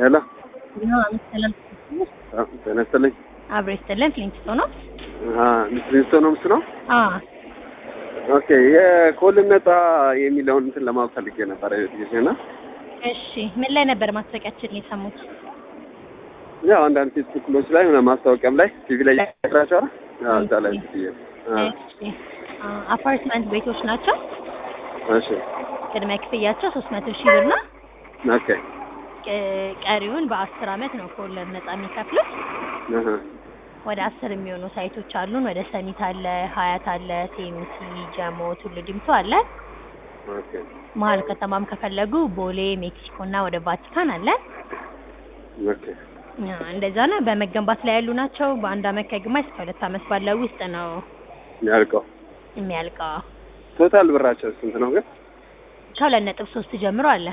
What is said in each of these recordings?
ሄሎ ሰላም ጤና ይስጥልኝ። አብሮ ይስጥልን። ፍሊንት ነው። ሚስቶ ነው ምስ ነው። አዎ ኦኬ የኮልን ነጻ የሚለውን እንትን ለማወቅ ፈልጌ ነበር ጊዜና እሺ፣ ምን ላይ ነበር ማስታወቂያችን የሰሙት? ያው አንዳንድ ፌስቡክሎች ላይ ሆነ ማስታወቂያም ላይ ቲቪ ላይ ያስራቸው አረ እዛ ላይ ብዬ እሺ፣ አፓርትመንት ቤቶች ናቸው። እሺ ቅድመ ክፍያቸው ሶስት መቶ ሺህ ብር ነው። ኦኬ ቅ- ቀሪውን በአስር አመት ነው ከወለድ ነጻ የሚከፍሉት። አሃ ወደ አስር የሚሆኑ ሳይቶች አሉን። ወደ ሰሚት አለ፣ ሀያት አለ፣ ቴምሲ፣ ጀሞ፣ ቱሉ ዲምቱ አለ። ኦኬ መሀል ከተማም ከፈለጉ ቦሌ፣ ሜክሲኮ እና ወደ ቫቲካን አለ። ኦኬ አ፣ እንደዛ ነው። በመገንባት ላይ ያሉ ናቸው። በአንድ አመት ከግማሽ እስከ ሁለት አመት ባለው ውስጥ ነው ያልቀው የሚያልቀው። ቶታል ብራቸው ስንት ነው ግን? ከሁለት ነጥብ ሶስት ጀምሮ አለ።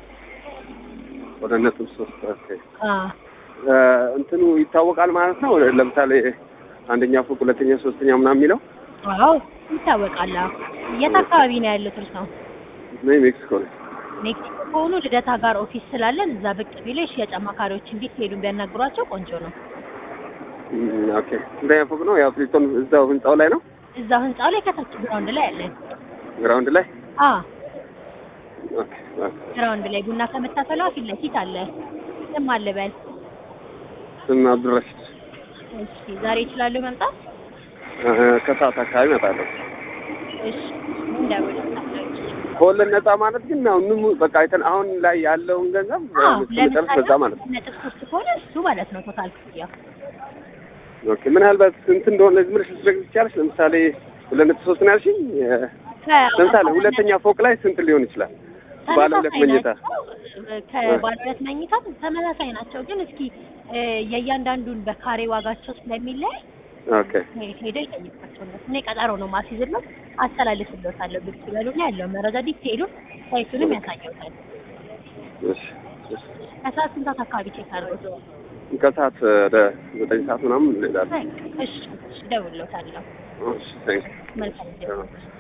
ወደ ነጥብ ሶስት ኦኬ አ፣ እ፣ እንትኑ ይታወቃል ማለት ነው። ለምሳሌ አንደኛ ፎቅ፣ ሁለተኛ፣ ሶስተኛ ምናምን የሚለው አዎ ይታወቃል። አዎ። የት አካባቢ ነው ያሉት እርስዎ? ነው ሜክሲኮ ነው። ሜክሲኮ ከሆኑ ልደታ ጋር ኦፊስ ስላለን እዛ ብቅ ቢሉ የሽያጭ አማካሪዎች እንዴት ሄዱ ቢያናግሯቸው ቆንጆ ነው። እም፣ ኦኬ አንደኛ ፎቅ ነው። ያው ፍሊቶን እዛው ህንጻው ላይ ነው። እዛው ህንጻው ላይ ከታች ግራውንድ ላይ አለን። ግራውንድ ላይ አ ኦኬ ኦኬ ግራውንድ ላይ ቡና ከመታፈላው ፊት ለፊት አለ። ስም አለ በል። ስም አብዱረሽድ እሺ ዛሬ ይችላሉ መምጣት? እ፣ ከሰዓት አካባቢ እመጣለሁ። እሺ እንደውል ከወለድ ነጻ ማለት ግን ያው ምን በቃ አይተን አሁን ላይ ያለውን ገንዘብ መጨረስ በዛ ማለት ነው። ነጥብ ሶስት ከሆነ እሱ ማለት ነው ቶታል ክፍያው። ኦኬ ምናልባት ስንት እንደሆነ ዝም ብለሽ ልትነግሪኝ ትችያለሽ? ለምሳሌ ሁለት ነጥብ ሶስት ነው ያልሽኝ። እ፣ ለምሳሌ ሁለተኛ ፎቅ ላይ ስንት ሊሆን ይችላል? ባለ ሁለት ተመሳሳይ መኝታ ናቸው። ከባለ ሁለት መኝታ ተመሳሳይ ናቸው፣ ግን እስኪ እ፣ የእያንዳንዱን በካሬ ዋጋቸው ስለሚለይ ኦኬ ሄደው ይጠይቋቸው። እነሱ እኔ ቀጠሮ ነው ማስይዝለት አስተላልፍልዎታለሁ። ብቅ ይበሉና ያለው መረጃ ዲቴይሉን ሳይቱንም ያሳየውታል። እሺ እሺ። ከሰዓት ስንት ሰዓት አካባቢ ቼክ አድርጎት? ከሰዓት ወደ ዘጠኝ ሰዓት ምናምን እንሄዳለን። እሺ እሺ፣ እደውልልዎታለሁ። እሺ ቴንክ መልካም ጊዜ